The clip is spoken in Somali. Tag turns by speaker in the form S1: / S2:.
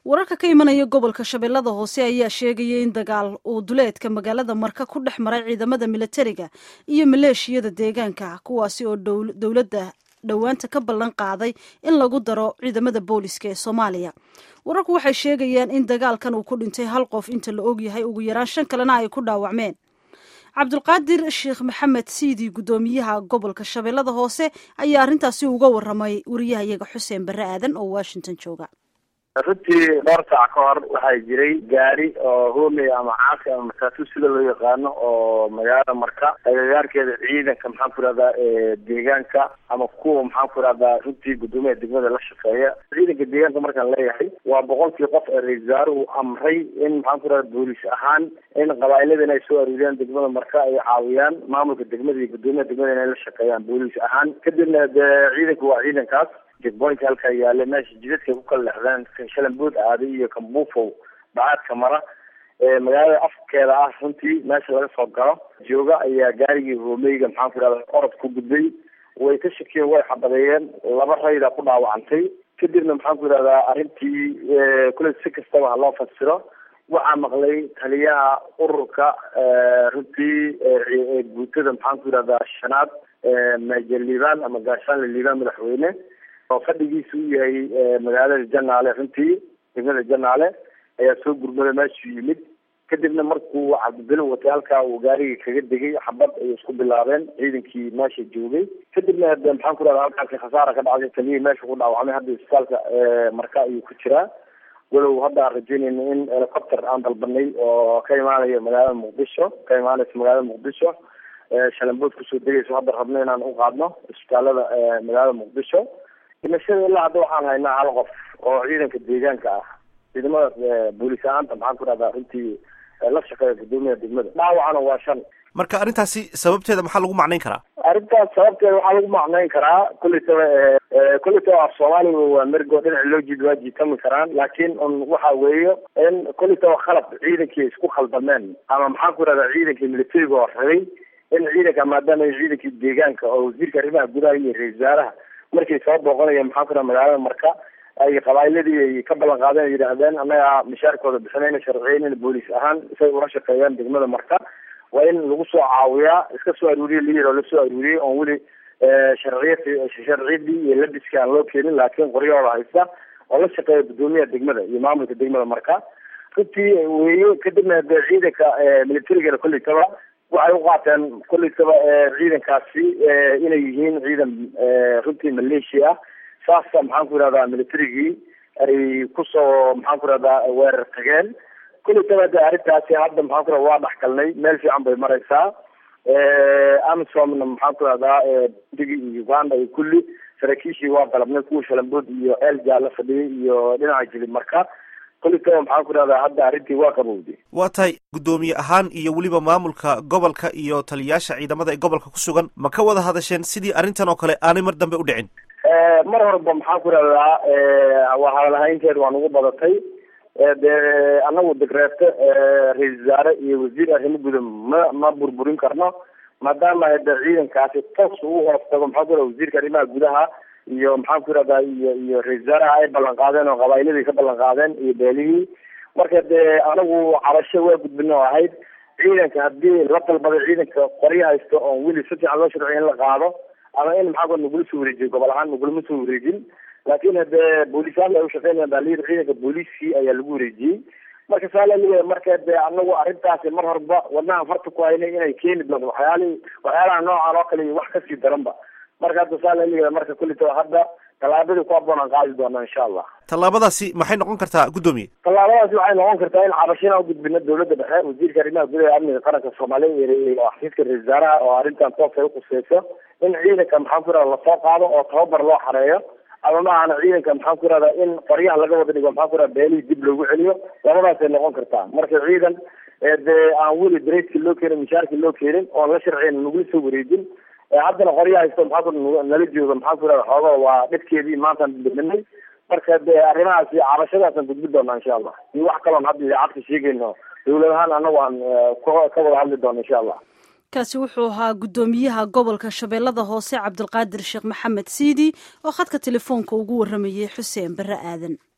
S1: wararka ka imanaya gobolka shabeellada hoose ayaa sheegaya in dagaal uu duleedka magaalada marka ku dhex maray ciidamada militariga iyo maleeshiyada deegaanka kuwaasi oo dowladda dhowaanta ka ballan qaaday in lagu daro ciidamada booliska ee soomaaliya wararku waxay sheegayaan in dagaalkan uu ku dhintay hal qof inta la ogyahay ugu yaraan shan kalena ay ku dhaawacmeen cabdulqaadir sheekh maxamed siidi guddoomiyaha gobolka shabeellada hoose ayaa arrintaasi uga waramay wariyahayaga xuseen barre aadan oo washington jooga
S2: runtii dhowr saac ka hor waxaa jiray gaari oo hoomey ama caasi ama mataasu sida loo yaqaano oo magaalada marka agagaarkeeda ciidanka maxaan ku irahdaa deegaanka ama kuwa maxaan ku irahdaa runtii guddoomiyaha degmada la shaqeeya ciidanka deegaanka markaan leeyahay waa boqolkii qof ee ra-isul wasaaruhu amray in maxaan ku irahda booliis ahaan in qabaailada inay soo aruuriyaan degmada marka ay caawiyaan maamulka degmada iyo guddoomiyaha degmada inay la shaqeeyaan booliis ahaan kadibna dee ciidanku waa ciidankaas jegboynka halkaa yaale meesha jidadkay ku kala lexdaan shalambood aaday iyo kambuufow bacaadka mara magaalada afkeeda ah runtii meesha laga soo galo jooga ayaa gaarigii hoomeyga maxaan ku irahda orod ku gudbay way ka shakiyeen way xabadeeyeen laba rayda ku dhaawacantay kadibna maxaan ku irahdaa arrintii kule si kastaba ha loo fasiro waxaa maqlay taliyaha ururka runtii guutada maxaan ku irahdaa shanaad major liibaan ama gaashaanle liibaan madaxweyne oo fadhigiisa u yahay magaalada janaale runtii degmada janaale ayaa soo gurmada meeshuu yimid kadibna markuu cabdibelo watay halkaa uu gaarigii kaga degay xabad ay isku bilaabeen ciidankii meesha joogay kadibna de maxaan ku rahda halkaasi khasaara ka dhacday taliyihii meesha ku dhaawacmay hadda isbitaalka marka ayuu ku jiraa walow hadda aan rajeynayna in helicopter aan dalbanay oo ka imaanaya magaalada muqdisho ka imaanaysa magaalada muqdisho shalambood kusoo degayso hadda rabno inaan u qaadno isbitaalada magaalada muqdisho dhimashada ilaa hadda waxaan haynaa hal qof oo ciidanka deegaanka ah ciidamadaas booliis ahaanta maxaan ku rahdaa runtii la shaqeeya guddoomiyaha degmada dhaawacana waa shan
S3: marka arrintaasi sababteeda maxaa lagu macnayn karaa
S2: arrintaas sababteeda waxaa lagu macnayn karaa kulletaba kulletaba af soomaaliga waa mergo dhinaca loo jiid waa jiitami karaan laakiin un waxa weeye in kulletaba khalad ciidankii isku khaldameen ama maxaan ku rahdaa ciidankii militariga oo rabay in ciidanka maadaama ciidankii deegaanka oo wasiirka arrimaha gudaha iyo ra-isul wasaaraha markay soo booqanayeen maxaan ku raha magaalada marka ay qabaa'iladii ay ka ballan qaadeen ay yidhaahdeen annaga mishaarkooda bixinayna sharciyeynayna booliis ahaan say ula shaqeeyaan degmada marka waa in lagu soo caawiyaa iska soo aruuriye layir oo lasoo aruuriyey oon weli sharciya sharciyadii iyo labiskii aan loo keenin laakiin qoryahooda haysta oo la shaqeeya guddoomiyaha degmada iyo maamulka degmada marka runtii weeye kadibna de ciidanka militarigana kolletaba waxay u qaateen kolletaba ciidankaasi inay yihiin ciidan runtii maleeshiya ah saasa maxaan ku irahdaa militarigii ay kusoo maxaan ku irahdaa weerar tageen kolletaba de arrintaasi hadda maxaan ku irahda waa dhexgalnay meel fiican bay maraysaa amisomna maxaan ku irahdaa digi iyo uganda iyo kulli saraakiishii waa dalabnay kuwa shalambood iyo eeljaa la fadhiyay iyo dhinaca jilib marka kolletaba maxaan ku irahdaa hadda arrintii waa qabowday
S3: waa tahay guddoomiye ahaan iyo weliba maamulka gobolka iyo taliyayaasha ciidamada ee gobolka ku sugan ma ka wada hadasheen sidii arrintan oo kale aanay mar dambe u dhicin
S2: mar horeba maxaan ku irahdaa waa hadalhaynteed waa nagu badatay dee anagu degreeto ra-isul wasaare iyo wasiir arrimo guda ma ma burburin karno maadaama de ciidankaasi toos ugu hoos tago maxaan ku irahda wasiirka arrimaha gudaha iyo maxaan ku irahdaa iyo iyo ra-isul wasaaraha ay ballan qaadeen oo qabaa'iladii ka ballan qaadeen iyo beelihii marka dee anagu cabasho waa gudbino oo ahayd ciidanka haddii la dalbaday ciidanka qoryo haysto oon weli si fiican loo sharciya in la qaado ama in maxaa nagula soo wareejiyo gobol ahaan nagulama soo wareejin laakiin hadee booliisyaal ay ushaqeynayaan baa layiri ciidanka booliiskii ayaa lagu wareejiyey marka saa laleeyahay marka dee anagu arrintaasi mar horba wadnahan farta ku haynay inay keeni doonto waxyaalihi waxyaalaha noocan oo kale iyo wax kasii daranba marka hadda saa laleeyahay marka kullitaba hadda tallaabadii ku haboon aan qaadi doona insha allah
S3: tallaabadaasi maxay noqon kartaa guddoomiye
S2: tallaabadaasi waxay noqon kartaa in cabashina ugudbino dawladda dhexe wasiirka arrimaha gudaha ee amniga qaranka soomaaliya iyo xafiiska ra-isul wasaaraha oo arrintan toos ay uquseyso in ciidanka maxaan ku irahda lasoo qaado oo tababar loo xareeyo ama maahana ciidanka maxaan ku irahdaa in qoryaha laga wada dhigo maxaan ku irahda beelihii dib loogu celiyo labadaasay noqon kartaa marka ciidan dee aan weli dareyskii loo keenin mishaarkii loo keenin oon la sharciyn nagula soo wareejin haddana qorya haysto maxaa ku nala jooga maxaan ku irahda xooga waa dhibkeedii maantaan dhiminay marka dee arrimahaasi cabashadaasaan gudbi doonaa insha allah iyo wax kaloon hadda idaacadka sheegayno dawlad ahaan anagu aan ka wada hadli doono insha allah
S1: kaasi wuxuu ahaa guddoomiyaha gobolka shabeellada hoose cabdulqaadir sheekh maxamed siidi oo khadka telefoonka ugu warramayey xuseen barre aadan